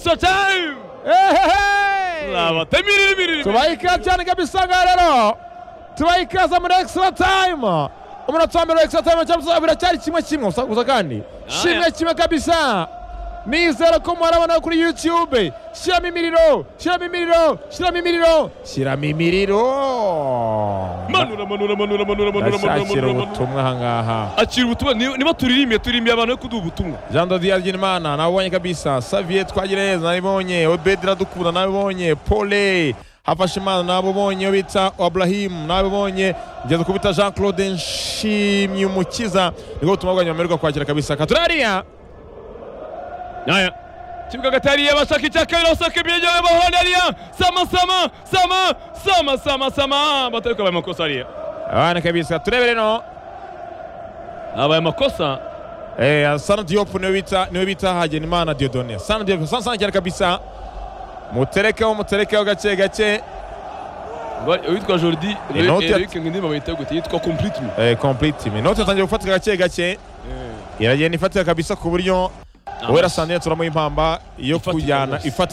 your time labatemo iriri biriri tubaha ikaze cyane kabisa ngaha rero tubaha ikaze muri extra time umunota wa mbere wa extra time cyangwa se biracyari kimwe kimwe gusa gusa kandi kimwe kimwe kabisa nizera ko murabona kuri youtube shyiramo imiriro shyiramo imiriro shyiramo imiriro shyiramo imiriro manura manura manura manura manura manura ndashakira manura manura ubutumwa aha ngaha akira ubutumwa niba niba turirimbye turimiye abantu yo kuduha ubutumwa jean dodier ry'imana nabonye kabisa saviye twagira neza nabibonye obedi radukunda nabibonye pole hafashimana nabibonye bita aburahimu nabibonye ngeze ku bita jean claude nshimyumukiza nibwo butumwa bwanyu bamererwa kwakira kabisa katurariya Aya. Kibuga hagati hariya bashaka icya kabiri basaka ibirenge bahona hariya sama sama sama sama sama sama batariko abaye amakosa hariya abana kabisa turebere no abaye amakosa Eh, sana diop niwe bita niwe bita hagenimana diodone sana diop sana sana cyane kabisa muterekeho muterekeho gake gake Bari- uwitwa jordi inoti ya- eric ngindimba bayita gute yitwa complete me eh, complete me note yatangiye gufatika gake gake iragenda ifatika kabisa ku buryo uwera sandine turamo impamba yo Ifatika kujyana rwose. ifatika